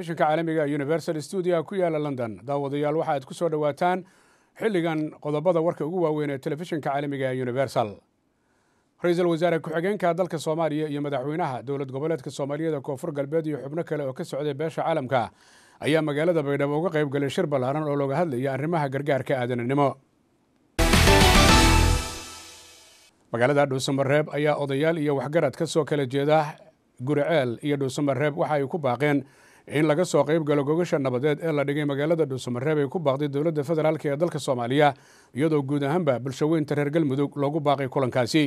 telefishinka caalamiga universal stuudia ku yaala london daawadayaal waxa aad ku soo dhowaataan xilligan qodobada warka ugu waaweyn ee telefishinka caalamiga ee universal ra-iisul wasaare ku-xigeenka dalka soomaaliya iyo madaxweynaha dowlad goboleedka soomaaliyada koonfur galbeed iyo xubno kale oo ka socday beesha caalamka ayaa magaalada baydhabo uga qayb galay shir ballaaran oo looga hadlaya arrimaha gargaarka aadananimo magaalada dhuusamareeb ayaa odayaal iyo waxgarad ka soo kala jeeda guriceel iyo dhuusamareeb waxa ay ku baaqeen in laga soo qayb galo gogasha nabadeed ee la dhigay magaalada dhuusamareeb ay ku baaqday dowladda federaalk ee dalka soomaaliya iyadoo guud ahaanba bulshaweynta reer galmudug loogu baaqay kulankaasi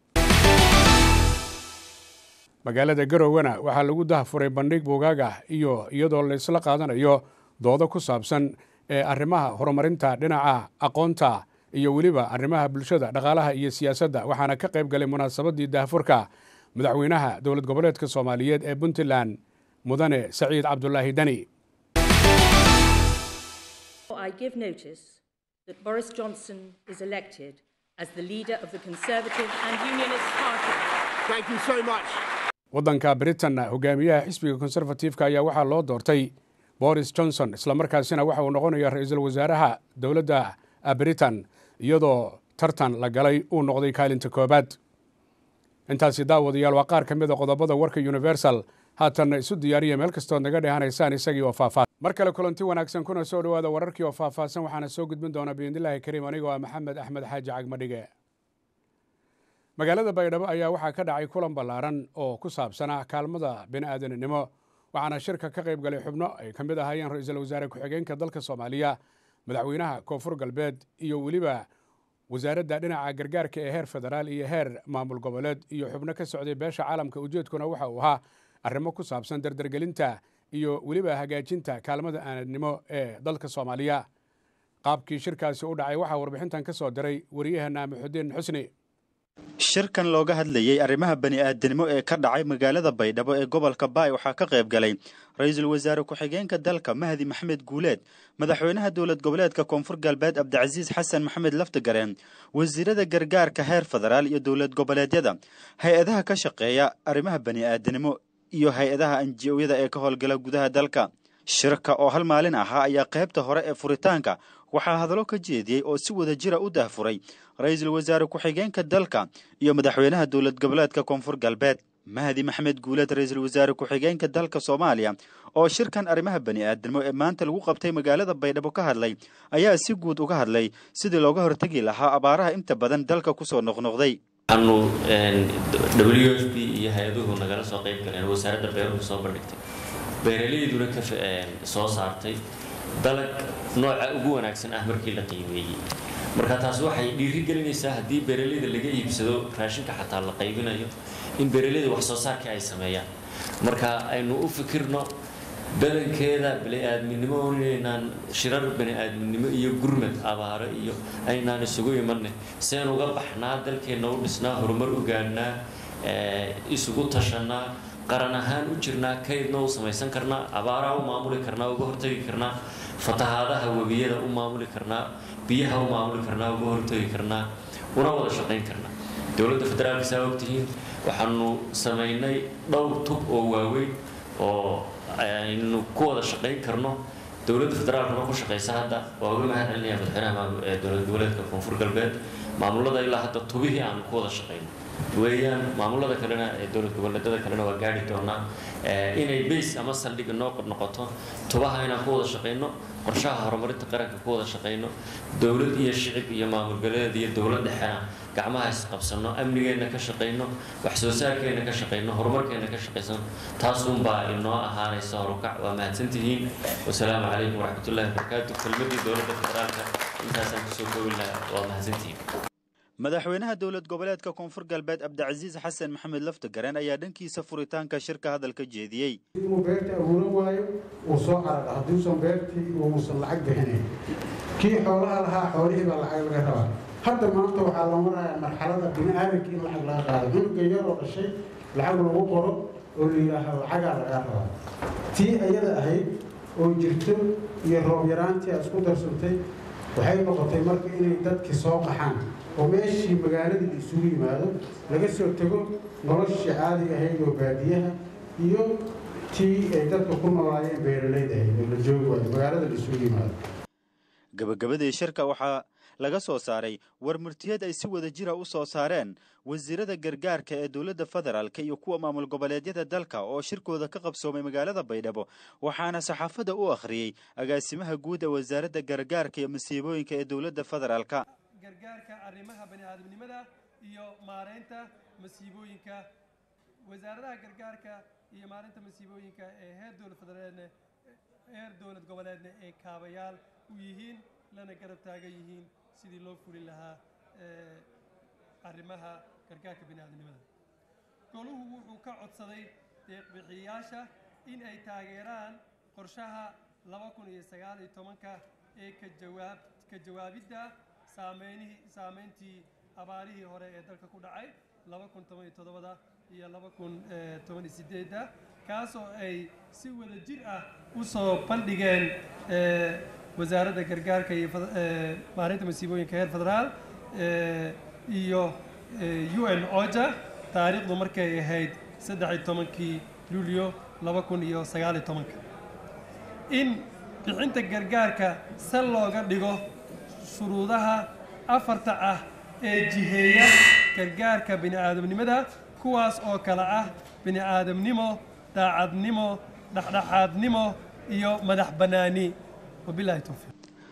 magaalada garowana waxaa lagu dahfuray bandhig buugaag ah iyo iyadoo laysla qaadanayo doodo ku saabsan ee arrimaha horumarinta dhinaca aqoonta iyo weliba arrimaha bulshada dhaqaalaha iyo siyaasadda waxaana ka qayb galay munaasabadii daahfurka madaxweynaha dowlad goboleedka soomaaliyeed ee puntland mudane saciid cabdulaahi dani I give notice that Boris Johnson is elected as the leader of the Conservative and Unionist Party. Thank you so much. waddanka britain hogaamiyaha xisbiga konserfatifka ayaa waxaa loo doortay boris johnson islamarkaasina waxa uu noqonaya ra-iisul wasaaraha dowladda britain iyadoo tartan la galay uu noqday kaalinta koobaad intaasi daawadayaal waa qaar ka mid a qodobada warka universal haatanna isu diyaariya meel kastood naga dhehanaysaan isagii oo faahfaah mar kale kulanti wanaagsan kuna soo dhowaada wararkii oo faahfaahsan waxaana soo gudbin doonaa biidnillaahi kariim anigoo ah maxamed axmed xaaji cagmadhige magaalada baydhabo ayaa waxaa ka dhacay kulan ballaaran oo ku saabsanaa kaalmada bini'aadanimo waxaana shirka ka qayb galay xubno ay ka mid ahaayeen ra-iisul wasaare ku-xigeenka dalka soomaaliya madaxweynaha koonfur galbeed iyo weliba wasaaradda dhinaca gargaarka ee heer federaal iyo heer maamul goboleed iyo xubno ka socday beesha caalamka ujeedkuna waxa uu ahaa arrimo ku saabsan dardargelinta iyo weliba hagaajinta kaalmada aanadnimo ee dalka soomaaliya qaabkii shirkaasi u dhacay waxaa warbixintan ka soo diray wariyaheenna maxudiin xusni shirkan looga hadlayey arrimaha bani'aadanimo ee ka dhacay magaalada baydhabo ee gobolka baay waxaa ka qayb galay ra-iisul wasaare ku-xigeenka dalka mahdi maxamed guuleed madaxweynaha dowlad goboleedka koonfur galbeed cabdicasiis xasan maxamed laftigareen wasiirada gargaarka heer federaal iyo dowlad goboleedyada hay-adaha ka shaqeeya arrimaha bani'aadanimo iyo hay-adaha anji-oyada ee ka howlgala gudaha dalka shirka oo hal maalin ahaa ayaa qaybta hore ee furitaanka waxaa hadallo ka jeediyey oo si wada jira u dahfuray ra-iisul wasaare ku-xigeenka dalka iyo madaxweynaha dowlad goboleedka koonfur galbeed mahdi maxamed guuleed ra-iisul wasaare ku-xigeenka dalka soomaaliya oo shirkan arrimaha bani'aadanimo ee maanta lagu qabtay magaalada baydhabo ka hadlay ayaa si guud uga hadlay sidii looga hortegi lahaa abaaraha inta badan dalka kusoo noqnoqday anu w f b iyo hay-aduhu nagala soo qayb galeen wasaaradda beeruhu soo bandhigtay beeralayduna ka soo saartay dalag nooca ugu wanaagsan ah markii la qiimeeyey marka taas waxay dhiiri gelinaysaa haddii beeralayda laga iibsado raashinka xataa la qaybinayo in beeralayda wax soo saarkii ay sameeyaan marka aynu u fikirno badankeeda bani-aadminimo inaynaan shirar bani-aadminimo iyo gurmad abaaro iyo aynaan isugu imanne seen uga baxnaa dalkeenna u dhisnaa horumar u gaadhnaa isugu tashanaa qaran ahaan u jirnaa kaydna u samaysan karnaa abaaraha u maamuli karnaa uga hortagi karnaa fatahaadaha webiyada u maamuli karnaa biyaha u maamuli karnaa uga hortagi karnaa una wada shaqayn karnaa dowladda federaalka saa ogtihiin waxaanu samaynay dhowr tub oo waaweyn oo aynu ku wada shaqayn karno dowladda federaalkana ku shaqaysa hadda waa uga mahad celinaya madaxweynaha dowlad goboleedka koonfur galbeed maamulada ilaa hadda tubihii aanu ku wada shaqayno weeyaan maamulada kalena ee dowlad goboleedada kalena waa gaari doonaa inay bays ama saldhig noo noqoto tubaha inaan ku wada shaqayno qorshaha horumarinta qaranka ku wada shaqayno dowlad iyo shicib iyo maamul goboleed iyo dowlad dhexena gacmaha isqabsano amnigeenna ka shaqayno wax soo saarkeenna ka shaqayno horumarkeenna ka shaqaysano taasunbaa inoo ahaanaysa horukac waa mahadsantihiin wasalaamu calaykum waraxmatullahi wabarakaatu kelmadii dowladda federaalka intaasaan kusoo koobi lahaa waa mahadsantihiin madaxweynaha dowlad goboleedka koonfur galbeed cabdicasiis xasan maxamed laftigareen ayaa dhankiisa furitaanka shirka hadalka jeediyey inuu beerta abuuran waayo uu soo carara hadduusan beertii uusan lacag bixinayn kii xoolaha lahaa xoolihii baa lacag laga rabaa hadda maanta waxaa loo marayaa marxalada bini-aadamka in lacag laga qaado cunuga yaroo dhashay lacag lagu qoro oo la yidhaaho lacagaa lagaa rabaa tii ayada ahayd oo jirto iyo roob yaraantii aad isku darsantay waxay noqotay marka inay dadkii soo qaxaan oo meeshii magaaladii la isugu yimaado laga soo tego noloshii caadiga ahayd oo baadiyaha iyo tii ay dadka ku noolaayeen beeralayda ahayd oo la joogi waayo magaalada la isugu yimaado gabagabadii shirka waxaa laga soo saaray war murtiyeed ay si wada jira u soo saareen wasiirada gargaarka ee dowladda federaalk iyo kuwa maamul goboleedyada dalka oo shirkooda ka qabsoomay magaalada baydhabo waxaana saxaafadda u akhriyey agaasimaha guud ee wasaaradda gargaarka iyo masiibooyinka ee dowladda federaalka gargaarka arrimaha bani'aadamnimada iyo maaraynta masiibooyinka wasaaradaha gargaarka iyo maareynta masiibooyinka ee heer dowlad federeedne heer dowlad goboleedna ay kaabayaal u yihiin lana garab taagan yihiin sidii loo fulin lahaa arrimaha gargaarka bini'aadamnimada goluhu wuxuu ka codsaday deeqbixiyayaasha in ay taageeraan qorshaha laba kun iyo sagaal iyo tobanka ee ka jawaab ka jawaabidda saameynihii saameyntii abaarihii hore ee dalka ku dhacay laba kun toban iyo toddobada iyo laba kun toban iyo sideedda kaasoo ay si wada jir ah u soo bandhigeen wasaaradda gargaarka iyo maareynta masiibooyinka heer federaal iyo u n oja taariikhdu markay ahayd saddex iyo tobankii luulyo laba kun iyo sagaal iyo tobanka in bixinta gargaarka sal looga dhigo shuruudaha afarta ah ee jiheeya gargaarka bini'aadamnimada kuwaas oo kale ah bini'aadamnimo daacadnimo dhexdhexaadnimo iyo madax bannaani wabilahi towfiiq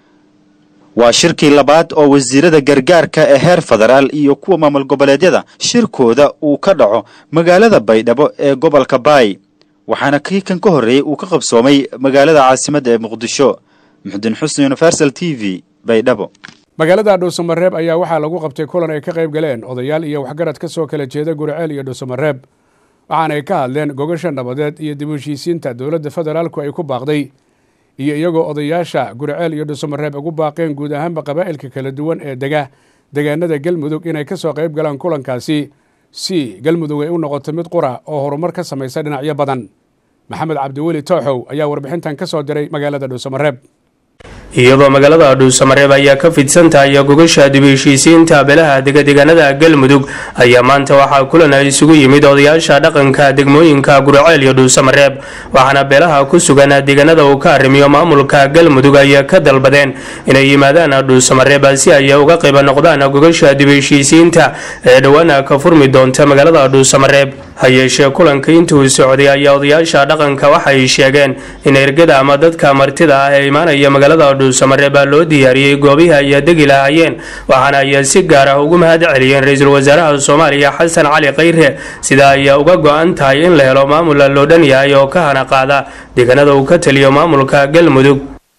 waa shirkii labaad oo wasiirada gargaarka ee heer federaal iyo kuwa maamul goboleedyada shirkooda uu ka dhaco magaalada baydhabo ee gobolka baay waxaana kii kan ka horreeyey uu ka qabsoomay magaalada caasimadda ee muqdisho muxudin xusni universal t v baydhabo magaalada dhuusamareeb ayaa waxaa lagu qabtay kulan ay ka qayb galeen odayaal iyo waxgarad ka soo kala jeeda guriceel iyo dhuusamareeb waxaana ay ka hadleen gogasha nabadeed iyo dib u heshiisiinta dowladda federaalku ay ku baaqday iyo iyagoo odayaasha guriceel iyo dhuusamareeb ugu baaqeen guud ahaanba qabaa'ilka kala duwan ee dega deegaanada galmudug inay ka soo qayb galaan kulankaasi si galmudug ay u noqoto mid qura oo horumar ka samaysa dhinacyo badan maxamed cabdiweli tooxow ayaa warbixintan ka soo diray magaalada dhuusamareeb iyadoo magaalada dhuusamareeb ayaa ka fidsan tahay gogasha dib heshiisiinta beelaha degadeegaanada galmudug ayaa maanta waxaa kulan ay isugu yimid odayaasha dhaqanka degmooyinka guriceel iyo dhuusamareeb waxaana beelaha ku sugan deegaanada uu ka arrimiyo maamulka galmudug ay ka dalbadeen inay yimaadaan dhuusamareeb si ay uga qayb noqdaan gogasha dib heshiisiinta ee dhowaana ka furmi doonta magaalada dhuusamareeb ha yeeshee kulanka intuu socday ayaa odayaasha dhaqanka waxay sheegeen in ergada ama dadka martida ah ee imaanaya magaalada dhuusamareeb baa loo diyaariyey goobihii ay degi lahaayeen waxaana ay si gaar ah ugu mahad celiyeen ra-iisul wasaaraha soomaaliya xasan cali khayre sida ay uga go-an tahay in la helo maamul loo dhan yahay oo ka hana qaada deegaanada uu ka taliyo maamulka galmudug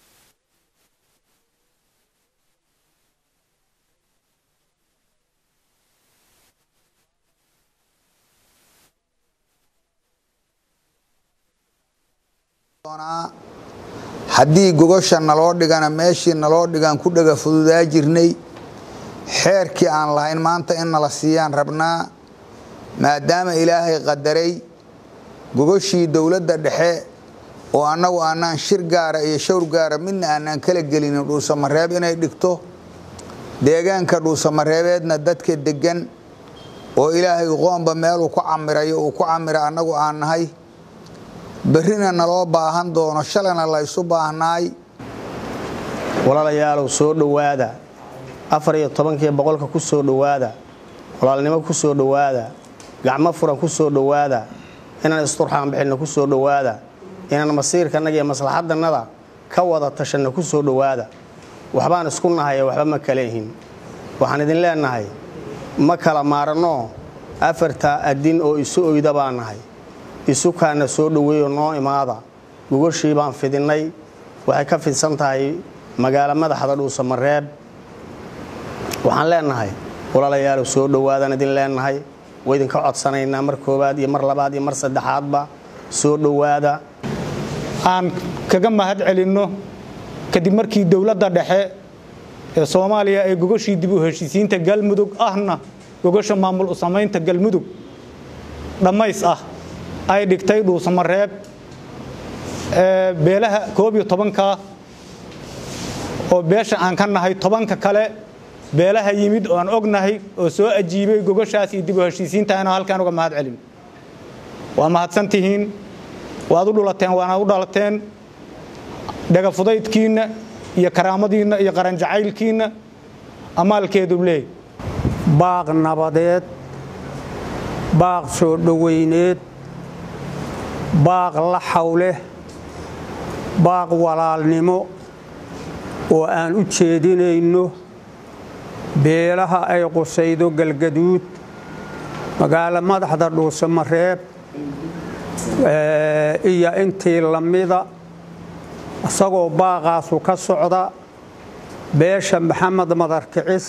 haddii gogosha naloo dhigana meeshii naloo dhigaan ku dhaga fududaa jirnay xeerkii aan lahayn maanta in nala siiyaan rabnaa maadaama ilaahay qadaray gogoshii dowladda dhexe oo annagu aanaan shir gaara iyo shawr gaara midna aanaan kala gelinin dhuusamareeb inay dhigto deegaanka dhuusamareebeedna dadka deggan oo ilaahay qoomba meeluu ku camirayo uu ku camira annagu aan nahay berrina naloo baahan doono shalayna laysu baahnaay walaalayaalow soo dhowaada afar iyo tobankii boqolka ku soo dhowaada walaalnimo ku soo dhowaada gacmo furan ku soo dhowaada inaan isturxaan bixinno ku soo dhowaada inaan masiirkannaga iyo maslaxadannada ka wada tashanno ku soo dhowaada waxbaan isku nahaye waxba ma kala ihin waxaan idin leennahay ma kala maaranoo afartaa addin oo isu oyda baan nahay isukaana soo dhoweeyo noo imaada gogoshii baan fidinnay waxay ka fidsan tahay magaalo madaxda dhuusamareeb waxaan leennahay walaalayaalow soo dhowaadaan idin leennahay waa idinka codsanaynaa mar koowaad iyo mar labaad iyo mar saddexaadba soo dhowaada aan kaga mahad celinno kadib markii dowladda dhexe ee soomaaliya ee gogoshii dib u heshiisiinta galmudug ahna gogosha maamul u samaynta galmudug dhammays ah ay dhigtay dhuusamareeb beelaha koob iyo tobanka oo beesha aan ka nahay tobanka kale beelaha yimid oo aan ognahay oo soo ajiibay gogoshaas iyo dib u heshiisiinta inaan halkaan uga mahad celin waa mahadsan tihiin waad u dhulateen waana u dhalateen dhagafudaydkiinna iyo karaamadiinna iyo qaranjacaylkiinna amaalkeedu leey baaq nabadeed baaq soo dhowayneed baaq la xawleh baaq walaalnimo oo aan u jeedinayno beelaha ay qusaydo galgaduud magaalo madaxda dhuusamareeb iyo intii lamida isagoo baaqaasu ka socda beesha maxamed madarkicis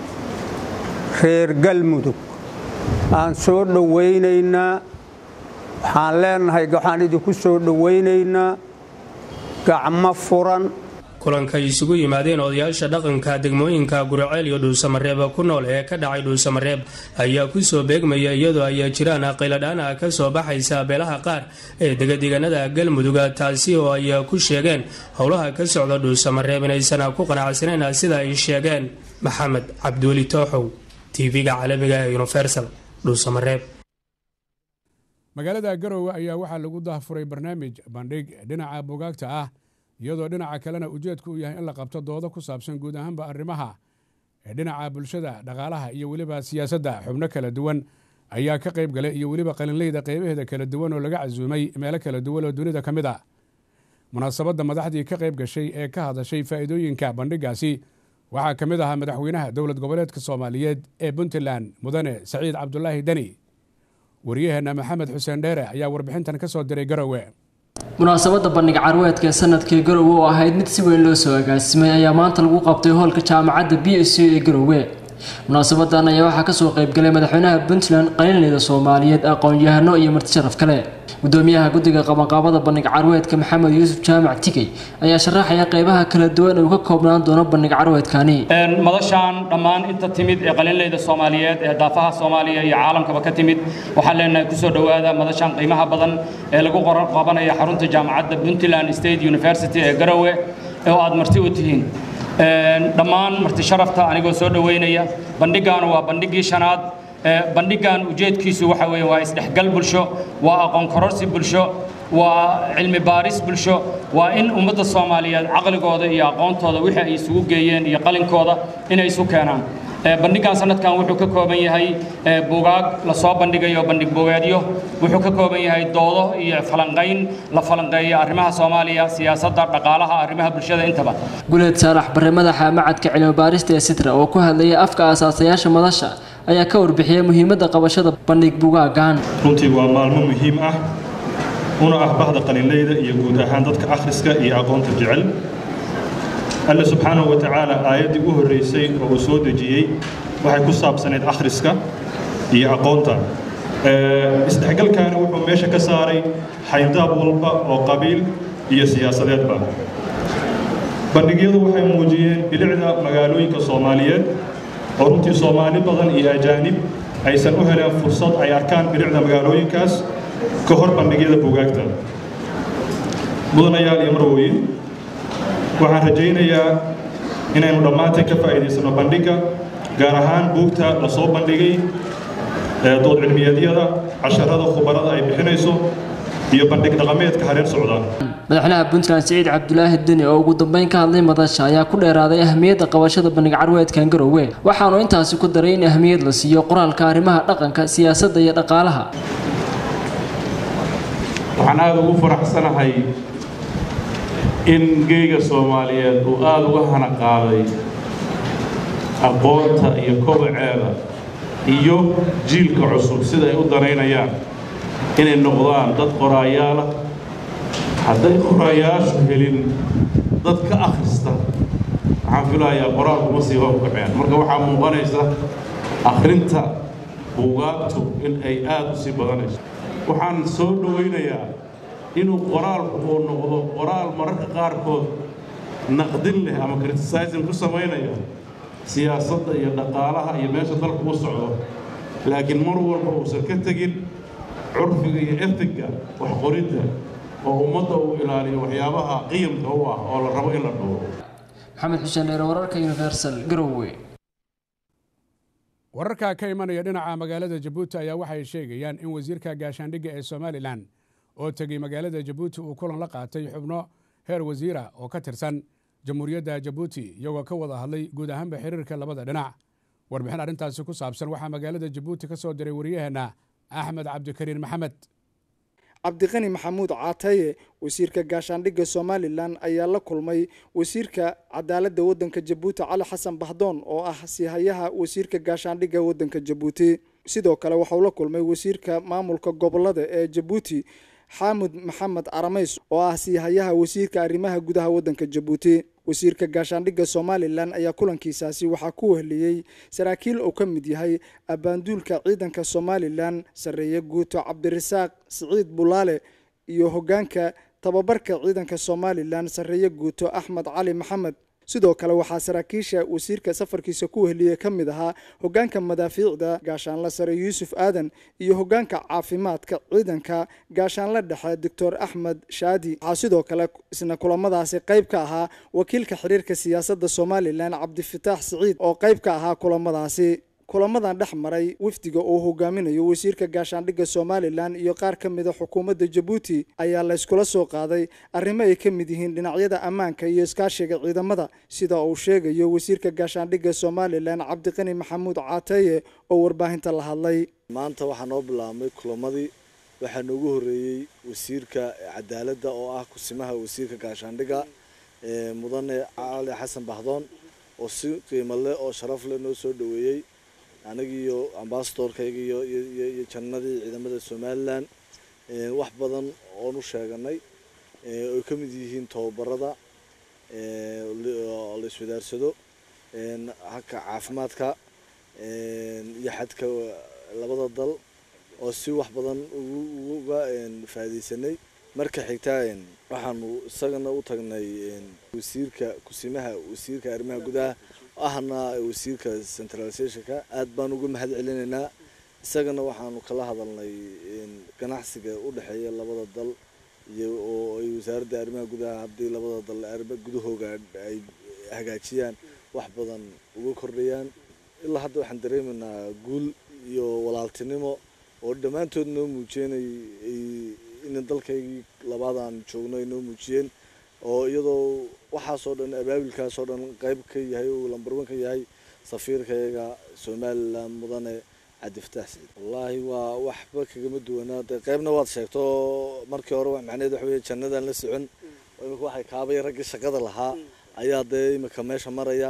reer galmudug aan soo dhowaynaynaa waxaan leenahay waxaan idinku soo dhowaynaynaa gacmo furan kulanka isugu yimaadeen odayaasha dhaqanka degmooyinka guriceel iyo dhuusamareeb ku nool ee ka dhacay dhuusamareeb ayaa kusoo beegmaya iyadoo ay jiraan qiladhaana ka soo baxaysa beelaha qaar ee degadeganada galmudug taasi oo ay ku sheegeen howlaha ka socda dhuusamareeb inaysan ku qanacsaneyn sida ay sheegeen maxamed cabdiweli tooxow tv-ga caalamiga ee universal dhuusamareeb magaalada garowe ayaa waxaa lagu dahfuray barnaamij bandhig dhinaca bugaagta ah iyadoo dhinaca kalena ujeedku uu yahay in la qabto doodo ku saabsan guud ahaanba arrimaha ee dhinaca bulshada dhaqaalaha iyo weliba siyaasadda xubno kala duwan ayaa ka qayb galay iyo weliba qalinleyda qeybaheeda kala duwan oo laga casuumay meelo kala duwan oo dunida ka mid a munaasabadda madaxdii ka qayb gashay ee ka hadashay faa'iidooyinka bandhigaasi waxaa ka mid ahaa madaxweynaha dowlad goboleedka soomaaliyeed ee puntland mudane saciid cabdulaahi deni wariyaheenna maxamed xuseen dheere ayaa warbixintan ka soo diray garowe munaasabadda bandhig carweedka ee sanadkii garowe oo ahayd mid si weyn loo soo agaasimay ayaa maanta lagu qabtay hoolka jaamacadda b s u ee garowe munaasabadan ayaa waxaa kasoo qaybgalay madaxweynaha puntland qalinleyda soomaaliyeed aqoon-yahano iyo marti sharaf kale gudoomiyaha guddiga qabanqaabada bandhig carweedka maxamed yuusuf jaamac tigey ayaa sharaxaya qeybaha kala duwan uu ka koobnaan doono bandhig carweedkani madashaan dhammaan inta timid ee qalinleyda soomaaliyeed ee daafaha soomaaliya iyo caalamkaba ka timid waxaan leenahay kusoo dhowaada madashaan qiimaha badan ee lagu qabanaya xarunta jaamacadda puntland state university ee garowe oo aad marti u tihiin dhammaan marti sharafta anigoo soo dhoweynaya bandhigaanu waa bandhigii shanaad bandhigan ujeedkiisu waxa weeye waa isdhexgal bulsho waa aqoon kororsi bulsho waa cilmi baaris bulsho waa in ummadda soomaaliyeed caqligooda iyo aqoontooda wixii ay isugu geeyeen iyo qalinkooda inay isu keenaan bandhigan sanadkan wuxuu ka kooban yahay buugaag lasoo bandhigayo bandhig buugeedyo wuxuu ka kooban yahay doodo iyo falanqayn la falanqeeyo arrimaha soomaaliya siyaasadda dhaqaalaha arrimaha bulshada intaba guleed saalax bare madaxa macadka cilmibaarista ee sitra oo ku hadlayay afka aasaasayaasha madasha ayaa ka warbixiyay muhiimadda qabashada bandhig bugaagan runtii waa maalmo muhiim ah una ah bahda qalinleyda iyo guud ahaan dadka akhriska iyo aqoonta jecel alle subxaanahu wa tacaala aayaddii u horraysay oo uu soo dejiyey waxay ku saabsanayd akhriska iyo aqoonta isdhexgalkaani wuxuu meesha ka saaray xayndaab walba oo qabiil iyo siyaasadeedba bandhigyadu waxay muujiyeen bilicda magaalooyinka soomaaliyeed oo runtii soomaali badan iyo ajaanib aysan u heleen fursad ay arkaan bilicda magaalooyinkaas ka hor bandhigyada buugaagta mudanayaal iyo marwooyin waxaan rajaynayaa inaynu dhammaanteen ka faa'iidaysano bandhigga gaar ahaan buugta la soo bandhigay dood cilmiyeedyada casharada khubarada ay bixinayso iyo bandhig dhaqameedka hareer socda madaxweynaha puntland siciid cabdulaahi deni oo ugu dambeyn ka hadlay madasha ayaa ku dheeraaday ahmiyadda qabashada bandhig carweedkan garowe waxaanu intaasi ku daray in ahmiyad la siiyo qoraalka arrimaha dhaqanka siyaasadda iyo dhaqaalaha waxaan aada ugu faraxsanahay in geyga soomaaliyeed uu aada uga hana qaaday aqoonta iyo kobaceeda iyo jiilka cusub sida ay u danaynayaan inay noqdaan dad qoraayaala hadday qoraayaashu helin dad ka akhrista waxaan filayaa qoraalkuma sii hobkaceen marka waxaa muuqanaysa akhrinta buugaagtu in ay aada u sii badanayso waxaan soo dhowaynayaa inuu qoraalku uu noqdo qoraal mararka qaarkood naqdin leh ama criticizing ku samaynaya siyaasadda iyo dhaqaalaha iyo meesha dalku u socdo laakiin mar walba uusan ka tegin curfiga iyo etiga wax qoridda oo ummadda uu ilaaliyo waxyaabaha qiyamka u ah oo la rabo in la dhowro maxamed xuseen dheere wararka universal garowe wararka ka imanaya dhinaca magaalada jabuuti ayaa waxay sheegayaan in wasiirka gaashaandhigga ee somalilan oo tegey magaalada jabuuti uu kulan la qaatay xubno heer wasiira oo ka tirsan jamhuuriyadda jabuuti iyagoo ka wada hadlay guud ahaanba xiriirka labada dhinac warbixin arrintaasi ku saabsan waxaa magaalada jabuuti ka soo diray waryaheenna axmed cabdikariin maxamed cabdiqani maxamuud caataye wasiirka gaashaandhigga somalilan ayaa la kulmay wasiirka cadaaladda waddanka jabuuti cali xasan bahdoon oo ah siihayaha wasiirka gaashaandhigga waddanka jabuuti sidoo kale waxauu la kulmay wasiirka maamulka gobolada ee jabuuti xaamud maxamed aramays oo ah siihayaha wasiirka arrimaha gudaha waddanka jabuuti wasiirka gaashaandhigga somalilan ayaa kulankiisaasi waxaa ku wehliyey saraakiil uu ka mid yahay abbaanduulka ciidanka somalilan sarreeye guuto cabdirasaaq siciid bulaale iyo hoggaanka tababarka ciidanka somalilan sarreeye guuto axmed cali maxamed sidoo kale waxaa saraakiisha wasiirka safarkiisa ku wehliyey ka mid ahaa hoggaanka madaafiicda gaashaanle sare yuusuf aadan iyo hoggaanka caafimaadka ciidanka gaashaanle dhexe doctor axmed shaadi waxaa sidoo kale isna kulamadaasi qayb ka ahaa wakiilka xiriirka siyaasadda somalilan cabdifataax siciid oo qayb ka ahaa kulamadaasi kulamadan dhex maray wafdiga uu hogaaminayo wasiirka gaashaandhigga somalilan iyo qaar ka mida xukuumadda jabuuti ayaa layskula soo qaaday arrimo ay ka mid yihiin dhinacyada ammaanka iyo iskaashiga ciidamada sida uu sheegayo wasiirka gaashaandhigga somalilan cabdiqani maxamuud caataye oo warbaahinta la hadlay maanta waxaa noo bilaabmay kulamadii waxaa noogu horeeyey wasiirka cadaaladda oo ah kusimaha wasiirka gaashaandhigga mudane cali xasan bahdoon oo si qiimo leh oo sharaf leh noo soo dhoweeyey anigiiyo ambasadorkayga iyo iyo jannadii ciidamada somalilan wax badan oon u sheeganay oy ka mid yihiin tababarada la iswadaarsado haka caafimaadka iyo xadka labada dal oo si wax badan uga faa'idaysanay marka xigtaa waxaanu isagana u tagnay wasiirka kusimaha wasiirka arrimaha gudaha ahna wasiirka centralizationka aad baan uga mahad celinaynaa isagana waxaanu kala hadalnay ganacsiga u dhexeeya labada dal iyo oo ay wasaaradda arrimaha gudaha haddii labada dal arrima gudahooga ay hagaajiyaan wax badan uga kordhayaan ilaa hadda waxaan dareemaynaa guul iyo walaaltinimo oo dhammaantood noo muujeenay in dalkaygii labaadaan joogno ay noo muujiyeen oo iyadoo waxaasoo dhan abaabilkaasoo dhan qayb ka yahay uu lambarwan ka yahay safiirkayaga somalilan mudane cabdifataax saciid wallaahi waa waxba kagama duwanaa dee qaybna waad sheegto markii hore macnaheed waxa weye jannadaan la socon imika waxay kaabay raggii shaqada lahaa ayaa dee imika meesha maraya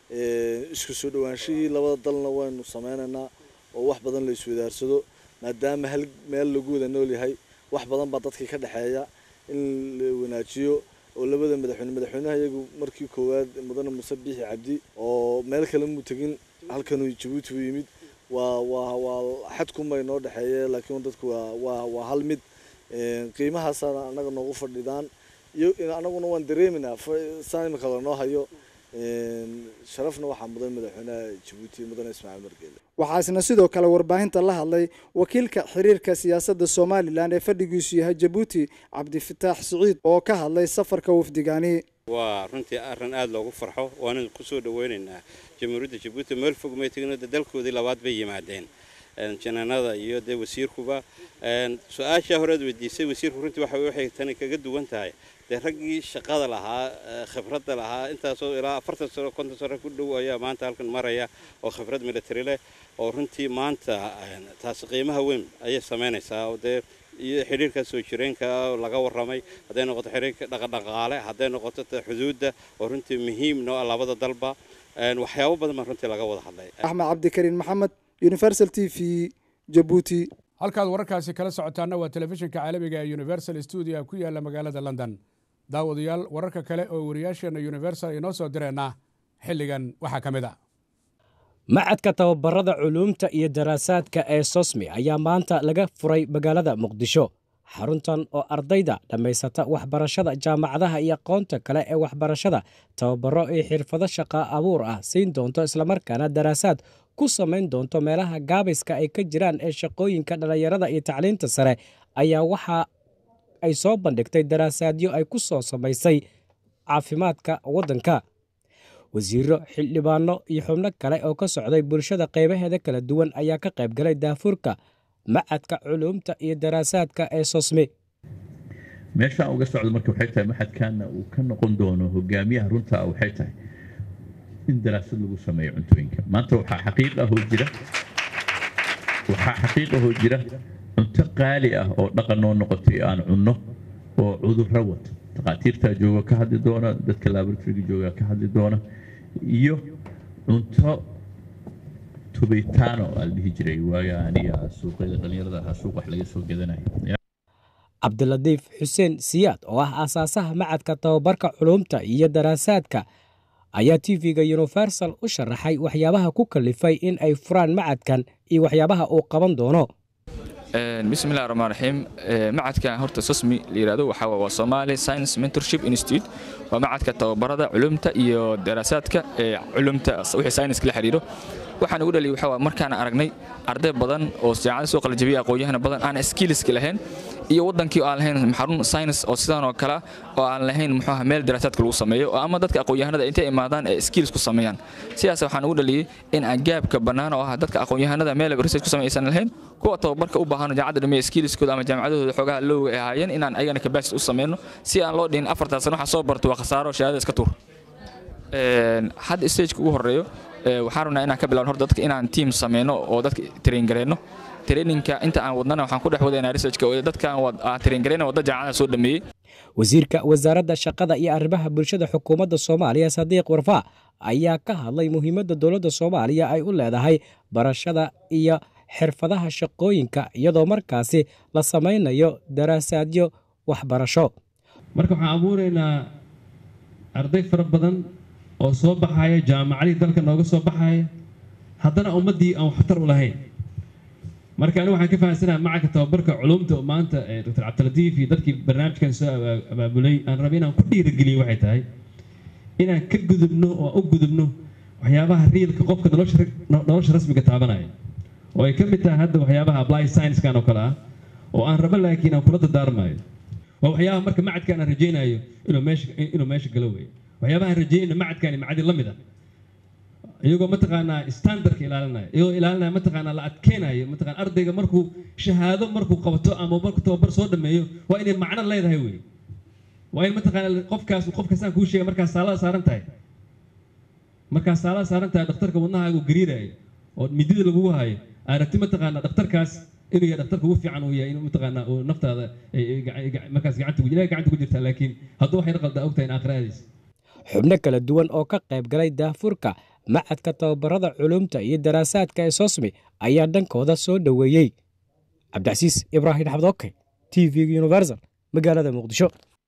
isku soo dhawaanshihii labada dalna waynu sameynaynaa oo wax badan la iswadaarsado maadaama hal meel lagu wada nool yahay wax badan baa dadkii ka dhexeeya in la wanaajiyo oo labada madaxweyne madaxweynaha iyagu markii koowaad mudane muuse biixi cabdi oo meel kale muu tegin halkanuu jabuuti u yimid waa waa waa xadkunbay noo dhexeeye laakiin dadku waa waa waa hal mid qiimahaasana annaga noogu fadhidaan iyo annaguna waan dareeminaa saan imika lanoo hayo sharafna waxaa mudan madaxweynaha jabuuti mudane ismaaciil margeele waxaa isna sidoo kale warbaahinta la hadlay wakiilka xiriirka siyaasadda somalilan ee fadhigiisu yahay jabuuti cabdifataax siciid oo ka hadlay safarka wafdigani waa runtii arrin aada loogu farxo waana ku soo dhaweynaynaa jamhuuriyadda jabuuti meel fog may tegin de dalkoodii labaad bay yimaadeen janaanada iyo dee wasiirkuba su-aashaa horead weydiisay wasiirku runtii waxa waxay tani kaga duwan tahay dee raggii shaqada lahaa khibradda lahaa intaasoo ilaa afartan sano konton sano ku dhow ayaa maanta halkan maraya oo khibrad military leh oo runtii maanta taasi qiimaha weyn ayay samaynaysaa oo dee iyo xidhiirka soo jireenka laga warramay hadday noqoto xidhiirka dhaqadhaqaale hadday noqoto xuduudda oo runtii muhiim noo ah labada dalba waxyaabo badan baa runtii laga wada hadlay axmed cabdikariin maxamed universal t v jabuuti halkaad wararkaasi kala socotaana waa telefishinka caalamiga ee universal stuudio ku yaala magaalada london daawadayaal wararka kale oo wariyaasheenna universal inoo soo direenna xilligan waxaa ka mid a macadka tababarada culuumta iyo daraasaadka ee sosmi ayaa maanta laga furay magaalada muqdisho xaruntan oo ardayda dhammaysata waxbarashada jaamacadaha iyo aqoonta kale ee waxbarashada tababaro iyo xirfado shaqa abuur ah siin doonto islamarkaana daraasaad ku samayn doonto meelaha gaabayska ay ka jiraan ee shaqooyinka dhallinyarada iyo tacliinta sare ayaa waxa ay soo bandhigtay daraasaadyo ay ku soo samaysay caafimaadka waddanka wasiiro xildhibaano iyo xubno kale oo ka socday bulshada qaybaheeda kala duwan ayaa ka qayb galay daafurka macadka culuumta iyo daraasaadka ee sosme meeshaan uga socdo marka waxay tahay maxadkaana uu ka noqon doono hogaamiyaha runta waxay tahay in daraasad lagu sameeyo cuntooyinka maanta waxaa xaqiiq ahoo jira waxaa xaqiiq ahoo jira cunto qaali ah oo dhaqan noo noqotay aan cunno oo cudurro wato takhaatiirtaa jooga ka hadli doona dadka laboratoriga jooga ka hadli doona iyo cunto tubitaano aa la dhihi jiray waaga aniga suuqyada dhallinyarada ahaa suuq wax laga soo gadanayo cabdilatiif xuseen siyaad oo ah aasaasaha macadka tababarka culumta iyo daraasaadka ayaa tv-ga universal u sharaxay waxyaabaha ku kalifay in ay furaan macadkan iyo waxyaabaha uu qaban doono bismillahi raxmaan raxiim macadkan horta sosmi la yidhahdo waxaa waa Somali Science Mentorship Institute waa macadka tababarada culumta iyo daraasaadka ee culumta wixii science la xiriiro waxaan ugu dhaliyay waxaa markaan aragnay arday badan oo jaamacada soo qalajabiyay aqoon-yahana badan aan skillska lahayn iyo wadankii oo aan lahayn xarun science oo sidan oo kale oo aan lahayn muxuu ahaa meel daraasaadka lagu sameeyo oo ama dadka aqoon-yahanada intay imaadaan ee skills ku sameeyaan sidaas waxaan ugu dhaliyay in aan gaabka bannaan oo ah dadka aqoon-yahanada meel research ku sameeysan lahayn kuwa tababarka u baahan jaamacadda dhameeya skillskooda ama jaamacadahooda xoogaha looga ay ahaayeen inaan ayagana capacity u sameyno si aan loo dhihin afartaas sano waxa soo barto waa khasaaro shahaadada iska tuur hadda stageka ugu horeeyo waxaan rabnaa inaan ka bilawno horta dadka inaan team sameyno oo dadka train gareyno traininka inta aan wadnana waxaan ku dhex wadaynaa researchka oo dadkaan train gareyna wadda jaamacada soo dhameeyey wasiirka wasaaradda shaqada iyo arrimaha bulshada xukuumadda soomaaliya sadiiq warfaa ayaa ka hadlay muhiimadda dowladda soomaaliya ay u leedahay barashada iyo xirfadaha shaqooyinka iyadoo markaasi la samaynayo daraasaadyo waxbarasho marka waxaan abuuraynaa arday fara badan oo soo baxaya jaamacadii dalka nooga soo baxaya haddana ummaddii aan waxtar u lahayn marka anigu waxaan ka fahamsanaha macalka tababarka culumta oo maanta dr cabdilatiif iyo dadkii barnaamijkan soo abaabulay aan rabay inaan ku dhiirigeliyo waxay tahay inaan ka gudubno oo u gudubno waxyaabaha riilka qofka nolosha rasmiga taabanaya oo ay ka mid tahay hadda waxyaabaha apply science-kan oo kale ah oo aan rabo laakiin aan kula dardaarmayo waa waxyaabaha marka macadkan aan rajaynayo inuu meesha inuu meesha galo weeye waxyaabaha aan rajaynayna macadkani macadi la mid ah iyagoo mataqaanaa standardka ilaalinaya iyagoo ilaalinaya mataqaanaa la adkeenayo mataqaana ardayga markuu shahaado markuu qabto ama markuu tababar soo dhameeyo waa inay macno leedahay wey waa in mataqaana qofkaas qofkaasaan kuu sheegay markaas saalada saaran tahay markaas saalada saaran tahay dhakhtarka wadnahaagu gariirayo oo midida lagugu hayo aragti mataqaanaa dhakhtarkaas inuu yahay dhakhtarka ugu fiican uu yahay inuu mataqaanaa uu naftaada markaas gacanta ilahay gacanta ku jirtaa laakiin hadduu waxay qaldaa ogtahay in aakhiradiisa xubno kala duwan oo ka qayb galay daafurka macadka tababarada culumta iyo daraasaadka ee sosmi ayaa dhankooda soo dhoweeyey cabdicasiis ibraahim xabdooke t v universal magaalada muqdisho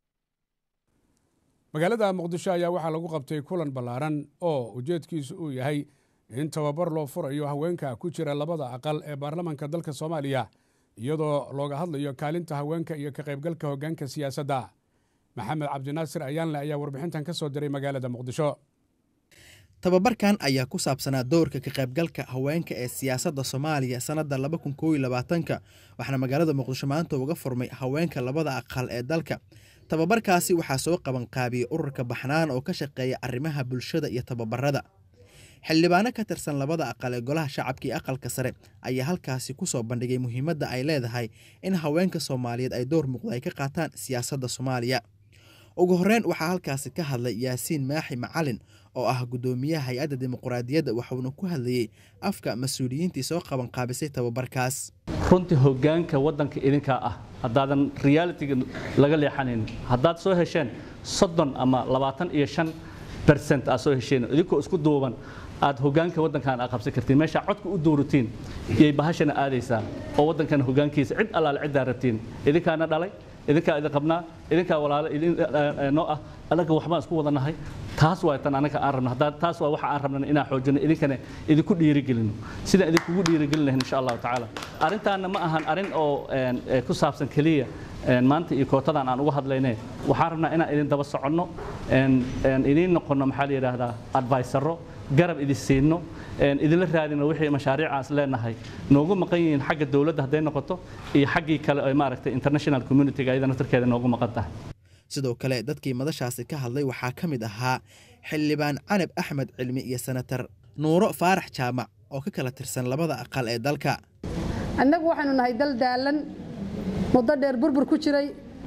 magaalada muqdisho ayaa waxaa lagu qabtay kulan ballaaran oo ujeedkiisu uu yahay in tababar loo furayo haweenka ku jira labada aqal ee baarlamaanka dalka soomaaliya iyadoo looga hadlayo kaalinta haweenka iyo ka qaybgalka hoggaanka siyaasadda maxamed cabdinaasir ayaanle ayaa warbixintan ka soo diray magaalada muqdisho tababarkan ayaa ku saabsanaa doorka ka qaybgalka haweenka ee siyaasadda soomaaliya sannadda laba kun koob iyo labaatanka waxaana magaalada muqdisho maanta uga furmay haweenka labada aqal ee dalka tababarkaasi waxaa soo qaban qaabiyey ururka baxnaan oo ka shaqeeya arrimaha bulshada iyo tababarada xildhibaano ka tirsan labada aqal ee golaha shacabka iyo aqalka sare ayaa halkaasi ku soo bandhigay muhiimadda ay leedahay in haweenka soomaaliyeed ay door muuqda ay ka qaataan siyaasadda soomaaliya ugu horreyn waxaa halkaasi ka hadlay yaasiin maaxi macalin oo ah guddoomiyaha hay-adda dimuqraadiyadda waxuuna ku hadlayey afka mas-uuliyiintii soo qaban qaabisay tababarkaas runtii hoggaanka waddanka idinkaa ah haddaadan realitiga laga leexanayn haddaad soo hesheen soddon ama labaatan iyo shan bercent aad soo hesheen idinkoo isku duuban aad hoggaanka waddankan aad qabsan kartiin meeshaa codka u dooratiin iyay bahashana aadaysaa oo waddankan hoggaankiisa cid allaale ciddaa rabtiin idinkaana dhalay idinkaa idin qabnaa idinkaa walaalo noo ah anaga waxbaan isku wada nahay taas waa tan anaga aan rabno haddaa taas waa waxa aan rabnana inaan xoojino idinkana idinku dhiirigelino sidaan idinkugu dhiirigelin lahayn insha allahu tacaala arrintaana ma ahan arrin oo ku saabsan keliya maanta iyo kootadan aan uga hadlayne waxaan rabnaa inaan idin daba soconno idiin noqonno maxaa la yidhaahdaa advisaro garab idin siino idinla raadino wixii mashaariic aan is leenahay noogu maqan yihiin xagga dowladda hadday noqoto iyo xaggii kale ee maaragtay international community-ga ayada naftarkeeda noogu maqan tahay sidoo kale dadkii madashaasi ka hadlay waxaa ka mid ahaa xildhibaan canab axmed cilmi iyo senatar nuuro faarax jaamac oo ka kala tirsan labada aqal ee dalka annagu waxaanu nahay dal daalan muddo dheer burbur ku jiray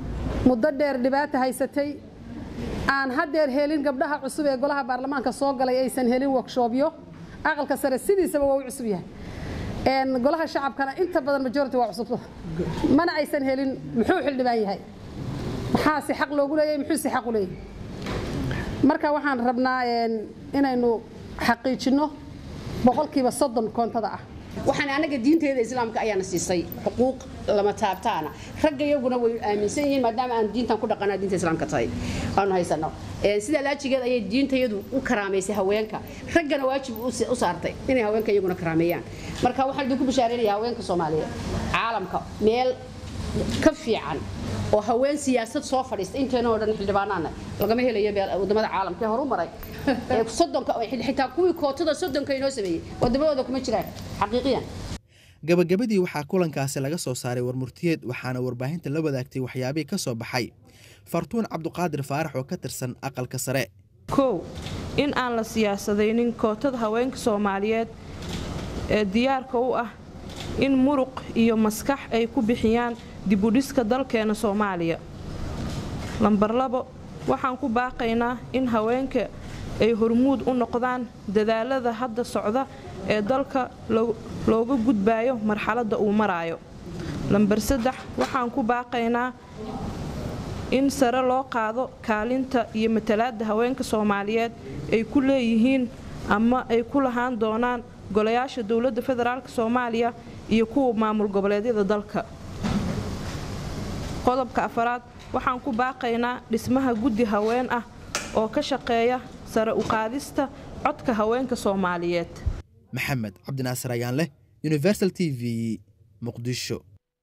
muddo dheer dhibaata haysatay aan haddeer helin gabdhaha cusub ee golaha baarlamaanka soo galay aysan helin workshoopyo aqalka sare sidiisaba waa u cusub yahay golaha shacabkana inta badan majority waa cusub mana aysan helin muxuu xildhibaan yahay maxaa si xaq loogu leeyahay muxuu si xaq u leeyahay marka waxaan rabnaa inaynu xaqiijinno boqolkiiba soddon koontada ah waxaan anaga diinteeda islaamka ayaana siisay xuquuq lama taabtaana ragga iyaguna way aaminsan yihiin maadaama aan diintan ku dhaqanaa diinta islaamka tahay aanu haysano sidaa laajigeed ayay diintayadu u karaamaysay haweenka raggana waajib u saartay inay haweenka iyaguna karaameeyaan marka waxaan idinku bishaareynaya haweenka soomaaliyeed caalamka meel ka fiican oo haween siyaasad soo fadhiista inteena oo dhan xildhibaanaana lagama helayo wadamada caalamka ee horu maray soddonka xitaa kuwii kootada soddonka inoo sameeyey wadamadooda kuma jiraan xaqiiqiyan gabagabadii waxaa kulankaasi laga soo saaray warmurtiyeed waxaana warbaahinta la wadaagtay waxyaabihii ka soo baxay fartuun cabduqaadir faarax oo ka tirsan aqalka sare kow in aan la siyaasadaynin kootada haweenka soomaaliyeed ee diyaarka u ah in muruq iyo maskax ay ku bixiyaan dibudhiska dalkeena soomaaliya lambar labo waxaan ku baaqaynaa in haweenka ay hormuud u noqdaan dadaalada hadda socda ee dalka looga gudbayo marxaladda uu maraayo lambar saddex waxaan ku baaqaynaa in sare loo qaado kaalinta iyo matalaadda haweenka soomaaliyeed ay ku leeyihiin ama ay ku lahaan doonaan golayaasha dowladda federaalk soomaaliya iyo kuwa maamul goboleedyada dalka qodobka afaraad waxaan ku baaqaynaa dhismaha guddi haween ah oo ka shaqeeya sare u qaadista codka haweenka soomaaliyeed maxamed cabdinaasir ayaan leh universal t v muqdisho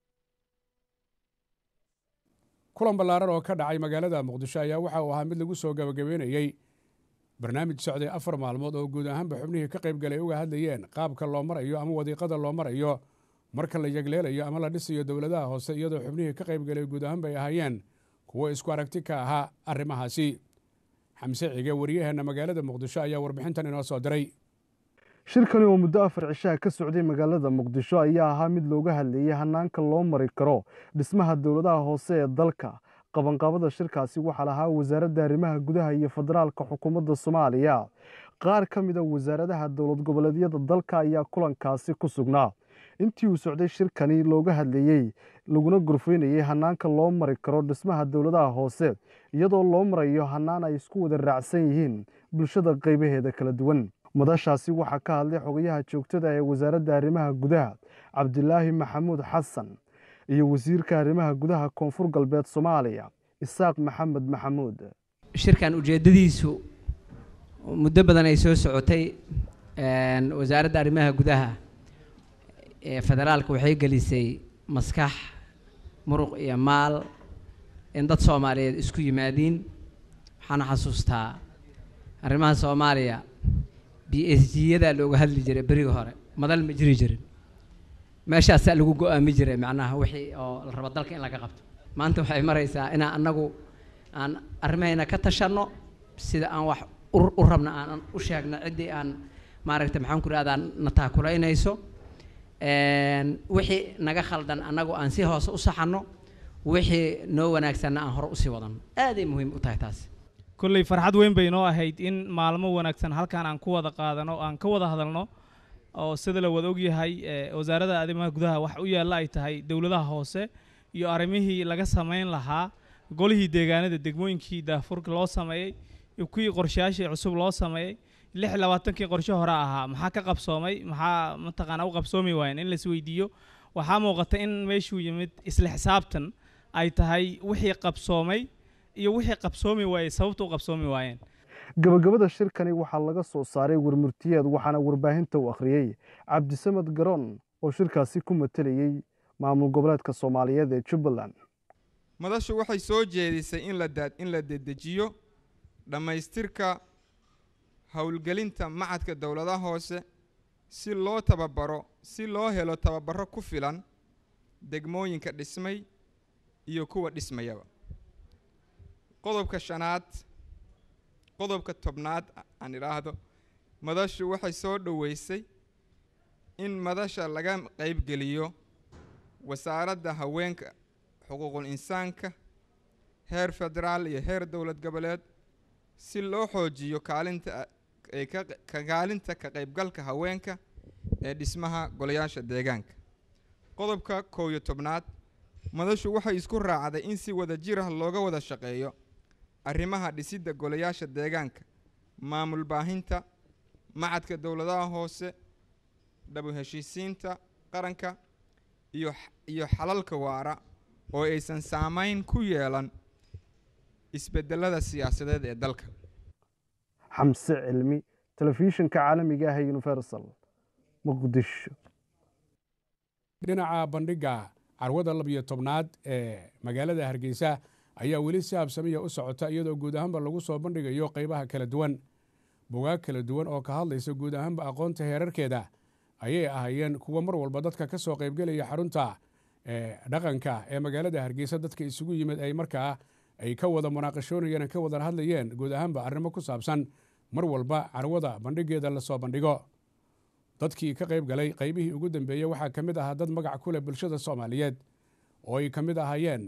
kulan ballaaran oo ka dhacay magaalada muqdisho ayaa waxa uu ahaa mid lagu soo gabagabeynayey barnaamij socday afar maalmood oo guud ahaanba xubnihii ka qayb galay uga hadlayeen qaabka loo marayo ama wadiiqada loo marayo marka la yegleelayo ama la dhisayo dowladaha hoose iyadoo xubnihii ka qayb galay guud ahaanba ay ahaayeen kuwo isku aragti ka ahaa arrimahaasi xamse cige wariyaheenna magaalada muqdisho ayaa warbixintan inoo soo diray shirkani oo muddo afar cishaha ka socday magaalada muqdisho ayaa ahaa mid looga hadlayay hanaanka loo mari karo dhismaha dowladaha hoose ee dalka qabanqaabada shirkaasi waxaa lahaa wasaaradda arrimaha gudaha iyo federaalka xukuumadda soomaaliya qaar ka mid a wasaaradaha dowlad goboleedyada dalka ayaa kulankaasi ku sugnaa intii uu socday shirkani looga hadlayey laguna gorfaynayey hanaanka loo mari karo dhismaha dowladaha hoose iyadoo loo marayo hanaan ay isku wada raacsan yihiin bulshada qaybaheeda kala duwan madashaasi waxaa ka hadlay xogayaha joogtada ee wasaaradda arrimaha gudaha cabdilaahi maxamuud xasan iyo wasiirka arrimaha gudaha koonfur galbeed soomaaliya isaaq maxamed maxamuud shirkan ujeeddadiisu muddo badan ay soo socotay wasaaradda arrimaha gudaha ee federaalka waxay gelisay maskax muruq iyo maal in dad soomaaliyeed isku yimaadiin waxaana xasuustaa arrimaha soomaaliya b s g-yadaa looga hadli jiray berigi hore madal ma jiri jirin meeshaasaa lagu go-aami jiray macnaha wixii oo la rabo dalka in laga qabto maanta waxay maraysaa inaan annagu aan arrimahayna ka tashanno sida aan wax u rabna aan u sheegno ciddii aan maaragtay maxaan ku rahdaa na taakulaynayso wixii naga khaldan annagu aan si hoose u saxanno wixii noo wanaagsanna aan hore usii wadanno aaday muhiim u tahay taasi kolley farxad weyn bay noo ahayd in maalmo wanaagsan halkaan aan ku wada qaadano aan ka wada hadalno oo sida la wada ogyahay wasaaradda arrimaha gudaha wax u yaalla ay tahay dowladaha hoose iyo arrimihii laga samayn lahaa golihii deegaanada degmooyinkii daafurka loo sameeyey iyo kuwii qorshayaashii cusub loo sameeyey lix labaatankii qorshe hore ahaa maxaa ka qabsoomay maxaa mataqaanaa u qabsoomi waayeen in lais weydiiyo waxaa muuqata in meeshuu yimid isla xisaabtan ay tahay wixii qabsoomay iyo wixii qabsoomi waayey sababta u qabsoomi waayeen gabagabada shirkani waxaa laga soo saaray warmurtiyeed waxaana warbaahinta u akhriyey cabdisamed garoon oo shirkaasi ku matalayey maamul goboleedka soomaaliyeed ee jubbaland madashu waxay soo jeedisay in la in la dedejiyo dhammaystirka howlgelinta macadka dowladaha hoose si loo tababaro si loo helo tababaro ku filan degmooyinka dhismay iyo kuwa dhismayaba qodobka shanaad qodobka tobnaad aan idhaahdo madashu waxay soo dhoweysay in madasha laga qaybgeliyo wasaaradda haweenka xuquuqul insaanka heer federaal iyo heer dowlad goboleed si loo xoojiyo kaalinta ee ka ka kaalinta ka qaybgalka haweenka ee dhismaha golayaasha deegaanka qodobka kow iyo tobnaad madashu waxay isku raacday in si wada jir ah looga wada shaqeeyo arrimaha dhisidda golayaasha deegaanka maamul baahinta macadka dowladaha hoose dhabu heshiisiinta qaranka iyo iyo xalalka waara oo aysan saameyn ku yeelan isbedelada siyaasadeed ee dalka xamse cilmi telefishinka caalamiga ah ee universal muqdisho dhinaca bandhigga carwada labiyo tobnaad ee magaalada hargeysa ayaa weli si habsamiya u socota iyadoo guud ahaanba lagu soo bandhigayo qaybaha kala duwan bugaag kala duwan oo ka hadlaysa guud ahaanba aqoonta heerarkeeda ayay ahaayeen kuwa mar walba dadka ka soo qaybgelaya xarunta dhaqanka ee magaalada hargeysa dadka isugu yimid ay markaa ay ka wada munaaqashoonayeen ka wada hadlayeen guud ahaanba arrimo ku saabsan mar walba carwada bandhigeeda lasoo bandhigo dadkii ka qayb galay qaybihii ugu dambeeyey waxaa ka mid ahaa dad magac ku leh bulshada soomaaliyeed oo ay ka mid ahaayeen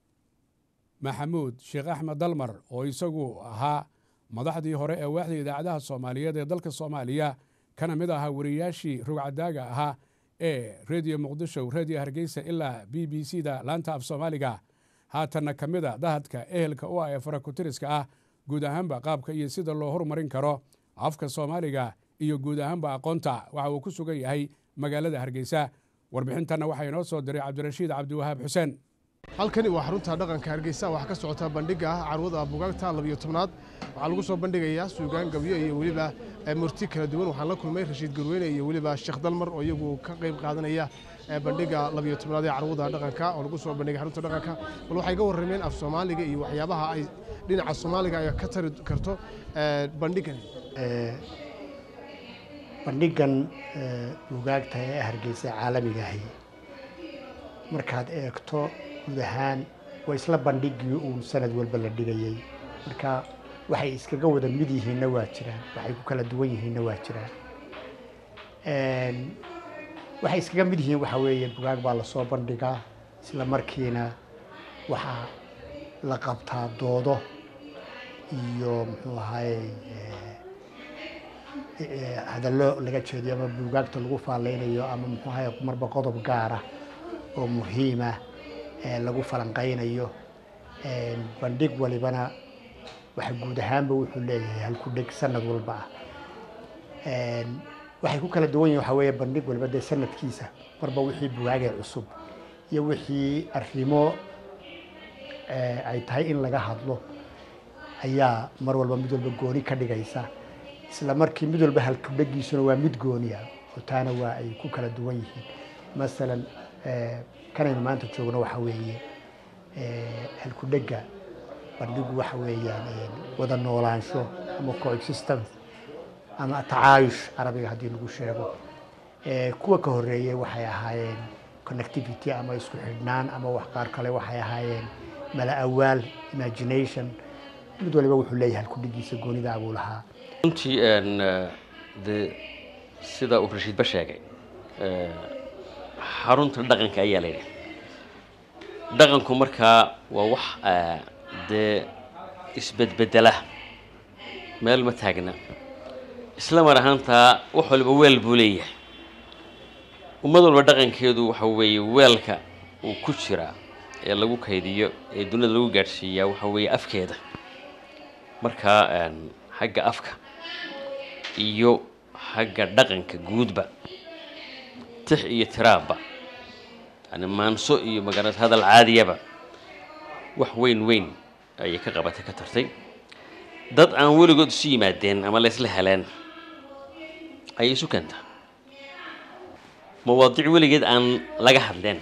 maxamuud sheekh axmed dalmar oo isagu ahaa madaxdii hore ee waaxda idaacadaha soomaaliyeed ee dalka soomaaliya kana mid ahaa wariyaashii rugcadaaga ahaa ee rediyo muqdisho rediyo hargeysa ilaa b b c da laanta af soomaaliga haatanna ka mid a dahadka ehelka u ah ee farakutiriska ah guud ahaanba qaabka iyo sida loo horumarin karo afka soomaaliga iyo guud ahaanba aqoonta waxa uu ku sugan yahay magaalada hargeysa warbixintanna waxaa inoo soo diray cabdirashiid cabdiwahaab xuseen halkani waa xarunta dhaqanka hargeysa waxaa ka socota bandhiga ah carwada bugaagta labiyo tobnaad waxaa lagu soo bandhigayaa suugaan gabyo iyo weliba murti kala duwan waxaan la kulmay rashiid garweyne iyo weliba sheekh dalmar oo iyagu ka qayb qaadanaya bandhiga labiyo tobnaad ee carwada dhaqanka oo lagu soo bandhigay xarunta dhaqanka bal waxay ga warrameen af soomaaliga iyo waxyaabaha ay dhinaca soomaaliga ay ka tari karto bandhigan bandhigan bugaagta ee hargeysa caalamiga ahi markaad eegto guud ahaan waa isla bandhigii uun sanad walba la dhigayay marka waxay iskaga wada mid yihiinna waa jiraan waxay ku kala duwan yihiinna waa jiraan waxay iskaga mid yihiin waxaa weeye bugaag baa lasoo bandhigaa isla markiina waxaa la qabtaa doodo iyo muxuu ahaye hadallo laga jeediyo ama buugaagta lagu faalleynayo ama muxuu ahaye marba qodob gaara oo muhiima lagu falanqaynayo bandhig walibana waxa guud ahaanba wuxuu leeyahay halku dheg sanad walba ah waxay ku kala duwan yihin waxaa weeye bandhig walba dee sanadkiisa marba wixii bugaagee cusub iyo wixii arrimo ay tahay in laga hadlo ayaa mar walba mid walba gooni ka dhigaysa isla markii mid walba halkudhegiisuna waa mid gooniya oo taana waa ay ku kala duwan yihiin masalan kanaynu maanta joogno waxa weeye halkudhega bandhigu waxa weeyaan wada noolaansho ama coexistence ama tacaayush carabiga haddii lagu sheego kuwa ka horeeyey waxay ahaayeen connectivity ama isku xidhnaan ama wax qaar kale waxay ahaayeen mala awaal imagination mid waliba wuxuu leeyahay halkudhegiisa goonida abuu lahaa runtii de sida uu rashiidba sheegay xarunta dhaqanka ayaa la yidhi dhaqanku markaa waa wax dee isbedbedela meel ma taagna isla mar ahaantaa wax waliba weel buu leeyahay ummad walba dhaqankeedu waxa weeye weelka uu ku jiraa ee lagu kaydiyo ee dunida lagu gaadhsiiyaa waxa weeye afkeeda markaa xagga afka iyo xagga dhaqanka guudba tix iyo tiraabba yani maanso iyo magarat hadal caadiyaba wax weyn weyn ayay ka qabatay ka tartay dad aan weligood isu yimaadeen ama la isla heleen ayay isu keentaa mawaadiic weligeed aan laga hadleen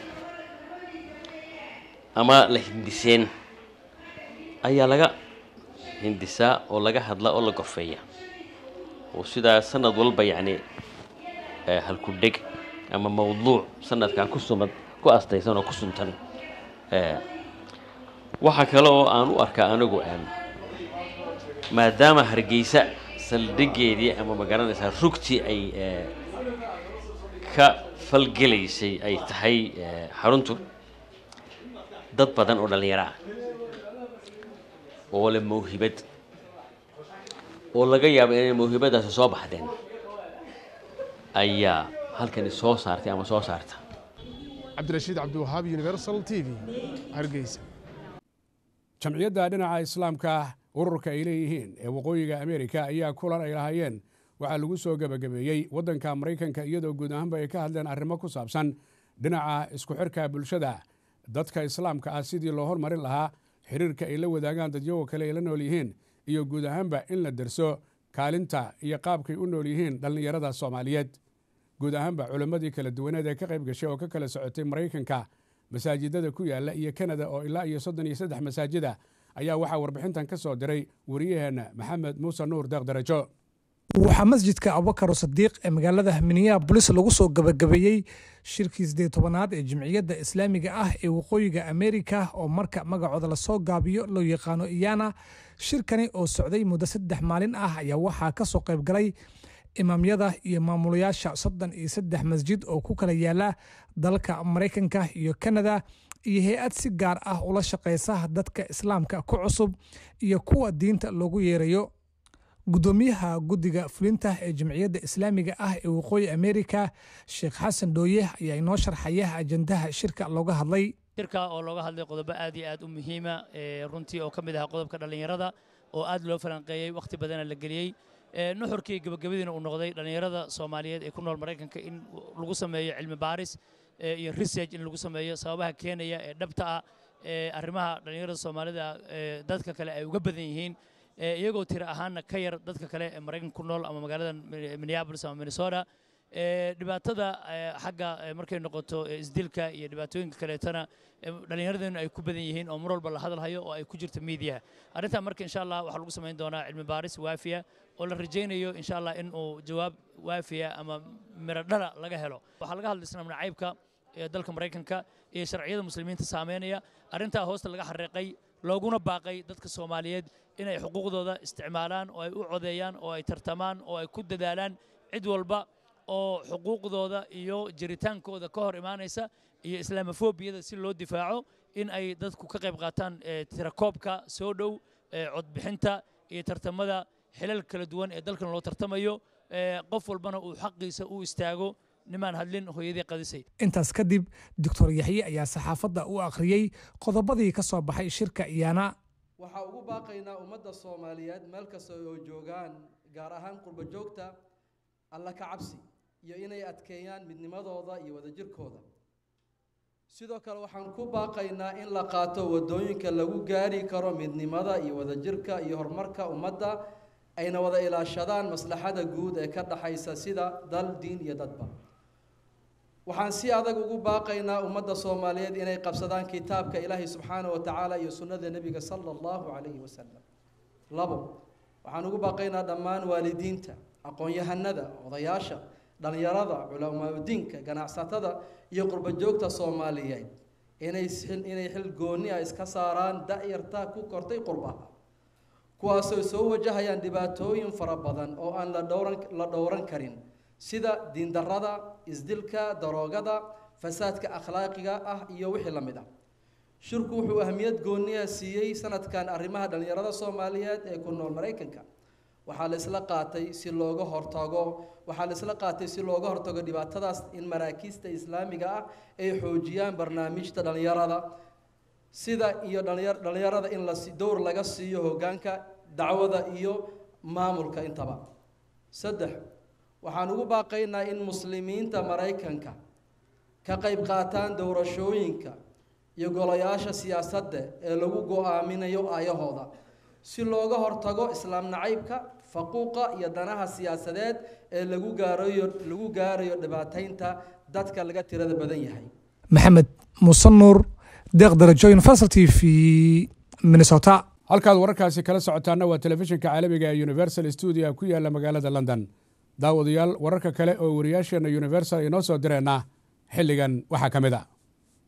ama la hindiseen ayaa laga hindisaa oo laga hadla oo la gorfeeya oo sidaa sanad walba yacni halku dheg ama mawduuc sanadkan ku sumad ku astaysan oo ku suntan waxaa kale oo aan u arkaa anigu maadaama hargeysa saldhigeedii ama magaranaysaa rugtii ay ka falgelaysay ay tahay xaruntu dad badan oo dhallinyaro ah oo leh mawhibad oo laga yaabo inay mawhibadaasi soo baxdeen ayaa halkani soo saartay ama soo saarta cabdirashiid cabdiwahaab universal t v hargeysa jamciyadda dhinaca islaamka ururka ay leeyihiin ee waqooyiga ameerika ayaa kulan ay lahaayeen waxaa lagu soo gebagabeeyey waddanka maraykanka iyadoo guud ahaanba ay ka hadleen arrimo ku saabsan dhinaca isku xirka bulshada dadka islaamka ah sidii loo hormarin lahaa xiriirka ay la wadaagaan dadyago kale ay la nool yihiin iyo guud ahaanba in la derso kaalinta iyo qaabkay u nool yihiin dhallinyarada soomaaliyeed guud ahaanba culimmadii kala duwaneed ee ka qayb gashay oo ka kala socotay maraykanka masaajidada ku yaalla iyo kanada oo ilaa iyo soddon iyo saddex masaajida ayaa waxaa warbixintan ka soo diray wariyaheenna maxamed muuse nuur deeq darajo waxaa masjidka abubakar sadiiq ee magaalada minneabolis lagu soo gabagabeeyey shirkii sideed tobanaad ee jimciyadda islaamiga ah ee waqooyiga ameerika oo marka magacooda lasoo gaabiyo loo yaqaano iyana shirkani oo socday muddo saddex maalin ah ayaa waxaa ka soo qayb galay imaamyada iyo maamulayaasha soddon iyo saddex masjid oo ku kala yaala dalka maraykanka iyo kanada iyo hay-ad si gaar ah ula shaqaysa dadka islaamka ku cusub iyo kuwa diinta loogu yeerayo gudoomiyaha guddiga fulinta ee jamciyadda islaamiga ah ee waqooyi ameerika sheekh xasan dhooye ayaa inoo sharxaya ajandaha shirka looga hadlay shirka oo looga hadlay qodobo aad iyo aad u muhiima runtii oo ka mid ahaa qodobka dhallinyarada oo aad loo falanqeeyey wakhti badana la geliyey nuxurkii gabagabadiina uu noqday dhallinyarada soomaaliyeed ee ku nool maraykanka in lagu sameeyo cilmi baaris iyo research in lagu sameeyo sababaha keenaya ee dhabta ah ee arrimaha dhallinyarada soomaalida dadka kale ay uga badan yihiin iyagoo tira ahaanna ka yar dadka kale ee maraykanka ku nool ama magaalada minneapolis ama minnesota dhibaatada xagga markay noqoto isdilka iyo dhibaatooyinka kaleetana dhallinyaradeennu ay ku badan yihiin oo mar walba la hadalhayo oo ay ku jirto miidiyaha arrintan marka insha allah waxaa lagu samayn doonaa cilmi baaris waafiya oo la rajaynayo insha allah in uu jawaab waafiya ama miro dhala laga helo waxaa laga hadlay islaam nacaybka ee dalka maraykanka iyo sharciyada muslimiinta saameynaya arrintaa hoosta laga xariiqay looguna baaqay dadka soomaaliyeed inay xuquuqdooda isticmaalaan oo ay u codeeyaan oo ay tartamaan oo ay ku dadaalaan cid walba oo xuquuqdooda iyo jiritaankooda ka hor imaanaysa iyo islaamofobiyada si loo difaaco in ay dadku ka qayb qaataan tirakoobka soo dhow codbixinta iyo tartamada xilal kala duwan ee dalkan loo tartamayo qof walbana uu xaqiisa u istaago nimaan hadlin hooyadii qadisay intaas kadib doctor yaxye ayaa saxaafadda u akhriyey qodobadii ka soo baxay shirka iyana waxaa ugu baaqaynaa ummadda soomaaliyeed meel kasta oo joogaan gaar ahaan qurbo joogta alla ka cabsi iyo inay adkeeyaan midnimadooda iyo wadajirkooda sidoo kale waxaan ku baaqaynaa in la qaato waddooyinka lagu gaari karo midnimada iyo wadajirka iyo horumarka ummadda ayna wada ilaashadaan maslaxada guud ee ka dhaxaysa sida dal diin iyo dadba waxaan si adag ugu baaqaynaa ummadda soomaaliyeed inay qabsadaan kitaabka ilaahay subxaana wa tacaala iyo sunnada nebiga sala allahu calayhi wasalam labo waxaan ugu baaqaynaa dhammaan waalidiinta aqoon-yahanada odayaasha dhallinyarada culamaauddiinka ganacsatada iyo qurbajoogta soomaaliyeed inay inay xil goonni ah iska saaraan da-yarta ku kortay qurbaha kuwaasoo soo wajahayaan dhibaatooyin fara badan oo aan la dhowran la dhowran karin sida diindarrada isdilka daroogada fasaadka akhlaaqiga ah iyo wixii la mid ah shirku wuxuu ahmiyad gooniya siiyey sanadkan arrimaha dhallinyarada soomaaliyeed ee ku nool maraykanka waxaa la isla qaatay si looga hortago waxaa la isla qaatay si looga hortago dhibaatadaas in maraakiista islaamiga ah ay xoojiyaan barnaamijta dhallinyarada sida iyo dhallinyarada in la dowr laga siiyo hoggaanka dacwada iyo maamulka intaba saddex waxaan ugu baaqaynaa in muslimiinta maraykanka ka qayb qaataan doorashooyinka iyo golayaasha siyaasadda ee lagu go-aaminayo aayahooda si looga hortago islaam nacaybka faquuqa iyo danaha siyaasadeed ee lagu gaarayo lagu gaarayo dhibaataynta dadka laga tirada badan yahay maxamed muuse nuur deeq darajo universal t v minnesota halkaad wararkaasi kala socotaana waa telefishinka caalamiga ee universal stuudio ku yaala magaalada london daawadayaal wararka kale oo wariyaasheenna universal inoo soo direenna xilligan waxaa ka mid a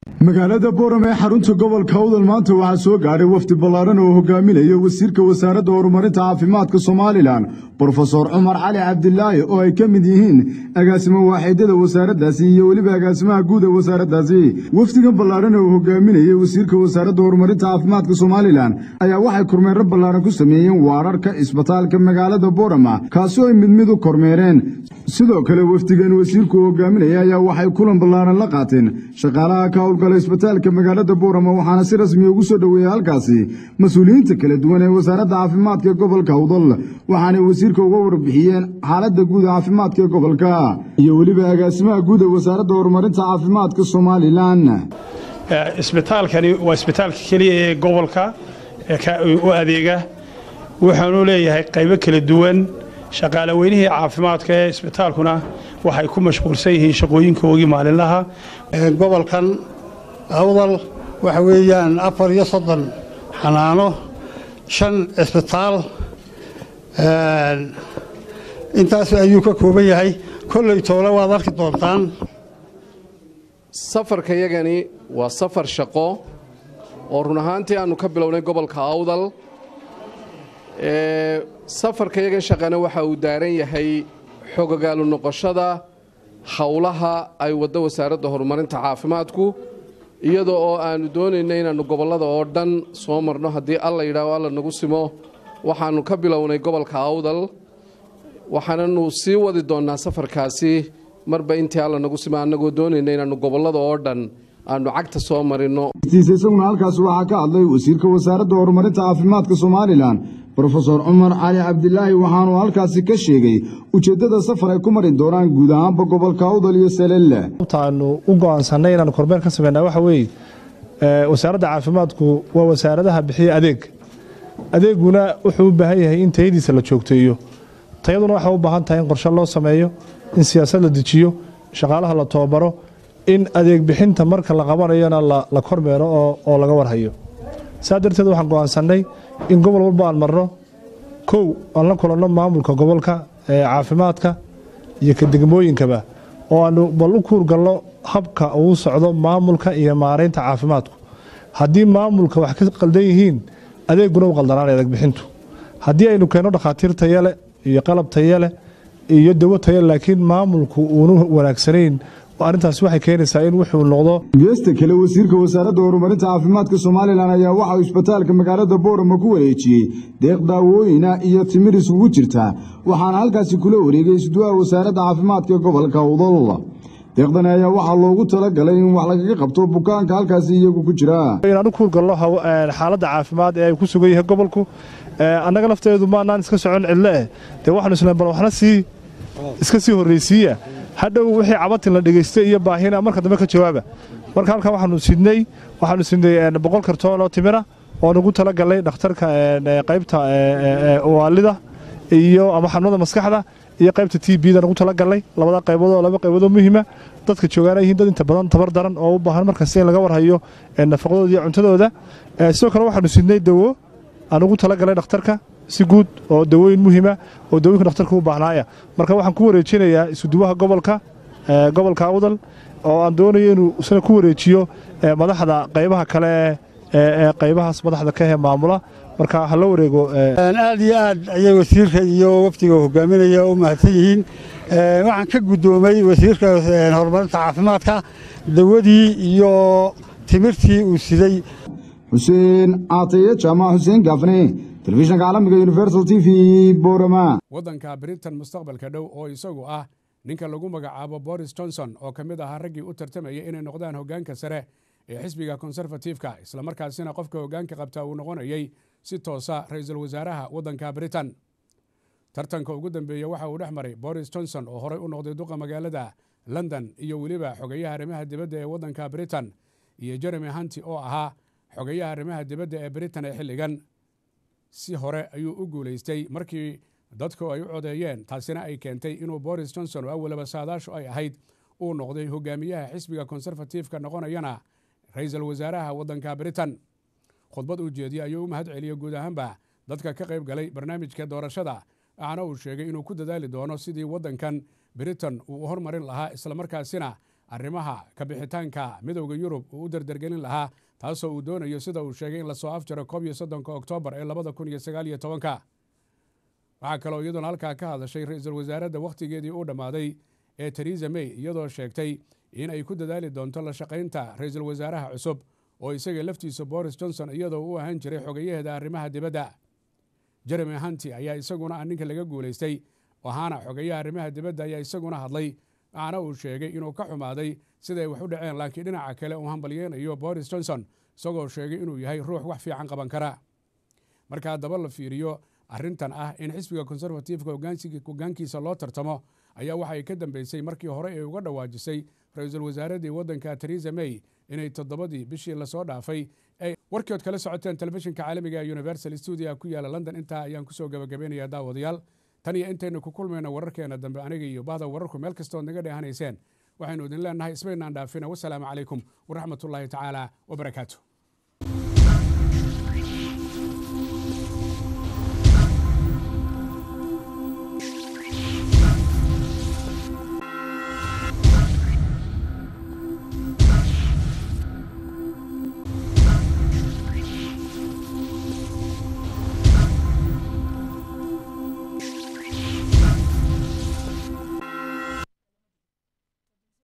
magaalada boorame ee xarunta gobolka awdal maanta waxaa soo gaadhay wafdi ballaaran oo hogaaminaya wasiirka wasaaradda horumarinta caafimaadka somalilan brofesor cumar cali cabdilaahi oo ay ka mid yihiin agaasimo waaxidyada wasaaraddaasi iyo weliba agaasimaha guud ee wasaaraddaasi wafdigan ballaaran oo hogaaminayay wasiirka wasaaradda horumarinta caafimaadka somalilan ayaa waxay kormeero ballaaran ku sameeyeen waararka isbitaalka magaalada boorama kaasoo ay mid mid u kormeereen sidoo kale wafdigan wasiirku hogaaminaya ayaa waxay kulan ballaaran la qaateen shaqaalaha ka howlgala isbitaalka magaalada boorama waxaana si rasmiya ugu soo dhoweeyey halkaasi mas-uuliyiinta kala duwan ee wasaaradda caafimaadka ee gobolka awdal waxaanay wasiirka uga warbixiyeen xaaladda guud caafimaadka ee gobolka iyo weliba agaasimaha guud ee wasaaradda horumarinta caafimaadka somalilan isbitaalkani waa isbitaalka keliya ee gobolka u adeega wuxuunu leeyahay qaybo kala duwan shaqaale weynihii caafimaadka ee isbitaalkuna waxay ku mashquulsan yihiin shaqooyinkoogii maalinlaha gobolkan awdal waxa weeyaan afar iyo soddon xanaano shan cisbitaal intaas ayuu ka kooban yahay kolley toole waad arki doontaan safarka yagani waa safar shaqo oo run ahaantii aannu ka bilownay gobolka awdal safarka yagan shaqana waxa uu daaran yahay xogogaalu noqoshada howlaha ay waddo wasaaradda horumarinta caafimaadku iyadoo oo aannu doonayna inaannu gobollada oo dhan soo marno haddii alla yidhaaho alla nagu simo waxaannu ka bilownay gobolka awdal waxaananu sii wadi doonnaa safarkaasi marba intii alla nagu simo annagoo doonayna inaannu gobollada oo dhan aannu cagta soo marinno tiisa isaguna halkaasi waxaa ka hadlay wasiirka wasaaradda horumarinta caafimaadka somalilan brofesor cumar cali cabdilaahi waxaanuu halkaasi ka sheegay ujeeddada safar ay ku mari doonaan guud ahaanba gobolka awdal iyo salelle aanu u go'aansannay inaanu kormeer ka samaynaa waxa weeye wasaaradda caafimaadku waa wasaaradaha bixiya adeeg adeeguna wuxuu u baahan yahay in tayadiisa la joogteeyo tayaduna waxay u baahan tahay in qorshe loo sameeyo in siyaasad la dejiyo shaqaalaha la tababaro in adeeg bixinta marka la qabanayona la kormeero oo laga warhayo saa darteed waxaan go'aansannay in gobol walba aan marno kow aan la kulanno maamulka gobolka ee caafimaadka iyo ka degmooyinkaba oo aanu bal u kuurgalno habka uu socdo maamulka iyo maaraynta caafimaadku haddii maamulka wax ka qaldan yihiin adeeguna u qaldanaanay adeeg bixintu haddii aynu keenno dhakhaatiir tayale iyo qalab tayale iyo dawo tayale laakiin maamulku uunu wanaagsanayn arrintaasi waxay keenaysaa in wuxuu noqdo geesta kale wasiirka wasaaradda horumarinta caafimaadka somalilan ayaa waxa uu isbitaalka magaalada boorama ku wareejiyey deeq daawooyina iyo timir isugu jirta waxaana halkaasi kula wareegay isduwaha wasaaradda caafimaadka ee gobolka awdal deeqdani ayaa waxaa loogu talagalay in wax lagaga qabto bukaanka halkaasi iyagu ku jira inaanu kuurgalno xaaladda caafimaad ee ay ku sugan yahay gobolku annaga lafteedu maanaan iska socon cidlo eh dee waxaanu isleen bal waxna sii iska sii horraysiiya hadhow wixii cabatin la dhegaystay iyo baahina marka dambe ka jawaaba marka halkan waxaanu sidnay waxaanu sidnay boqol kartoon oo timira oo nagu tala galnay dhakhtarka qaybta waalida iyo ama xanuunada maskaxda iyo qaybta t b da nagu tala galnay labada qaybood oo laba qaybood oo muhiima dadka joogaana yihiin dad inta badan tabar daran oo u baahan markasta in laga warhayo nafaqadooda iyo cuntadooda sidoo kale waxaanu sidnay dawo aan ugu tala galnay dhakhtarka si guud oo dawooyin muhiima oo dawooyinka dhakhtarka u baahnaaya marka waxaan ku wareejinayaa isuduwaha gobolka gobolka awdal oo aan doonayo inuu isna ku wareejiyo madaxda qaybaha kale ee qaybahaas madaxda ka he maamula marka ha la wareego aad iyo aad ayay wasiirka iyo wafdiga hogaaminaya u mahadsan yihiin waxaan ka guddoomay wasiirka horumarinta caafimaadka dawadii iyo timirtii uu siday xuseen caataye jaamac xuseen gaafne telefishanka caalamiga universal t v borama waddanka britain mustaqbalka dhow oo isagu ah ninka lagu magacaabo boris johnson oo ka mid ahaa raggii u tartamaya inay noqdaan hoggaanka sare ee xisbiga konserfatifka islamarkaasina qofka hoggaanka qabta uu noqonayay si toosa ra-iisul wasaaraha waddanka britain tartanka ugu dambeeya waxa uu dhex maray boris johnson oo horey u noqday duqa magaalada london iyo weliba xogayaha arrimaha dibadda ee waddanka britain iyo jeremy hunti oo ahaa xogayaha arrimaha dibadda ee britain ee xilligan si hore ayuu u guulaystay markii dadku ay u codeeyeen taasina ay keentay inuu boris johnson oo awalaba saadaashu ay ahayd uu noqday hogaamiyaha xisbiga konserfatifka noqonayana ra-iisul wasaaraha waddanka britain khudbad uu jeediyey ayuu u mahad celiyey guud ahaanba dadka ka qayb galay barnaamijka doorashada waxaana uu sheegay inuu ku dadaali doono sidii waddankan britain uu u hormarin lahaa islamarkaasina arrimaha kabixitaanka midowda yurub uu u dardargelin lahaa taasoo uu doonayo sida uu sheegay in lasoo afjaro koob iyo soddonka oktoobar ee labada kun iyo sagaal iyo tobanka waxaa kaloo iyaduna halkaa ka hadashay ra-iisul wasaaradda wakhtigeedii uu dhammaaday ee teresa may iyadoo sheegtay in ay ku dadaali doonto la shaqaynta ra-iisul wasaaraha cusub oo isaga laftiisa boris johnson iyadoo u ahaan jiray xogeyaheeda arrimaha dibadda jeremy hanti ayaa isaguna ah ninka laga guulaystay ahaana xogeyaha arrimaha dibadda ayaa isaguna hadlay waxaana uu sheegay inuu ka xumaaday siday wax u dhaceen laakiin dhinaca kale uu hambalyeynayo boris johnson isagoo sheegay inuu yahay ruux wax fiican qaban kara marka haddaba la fiiriyo arrintan ah in xisbiga konservatifka hogaankiisa loo tartamo ayaa waxay ka dambeysay markii hore ay uga dhawaajisay ra-iisul wasaaraddii waddanka teresa may inay toddobadii bishii lasoo dhaafay ay warkood kala socoteen telefishinka caalamiga ee universal stuudia ku yaala london intaa ayaan kusoo gabagabaynayaa daawadayaal tan iyo intaynu ku kulmayno wararkeena dambe aniga iyo bahda wararku meel kastood naga dheehanayseen waxaynu idin leenahay ismaynaan dhaafina wasalaamu calaykum waraxmatullaahi tacaala wabarakaatu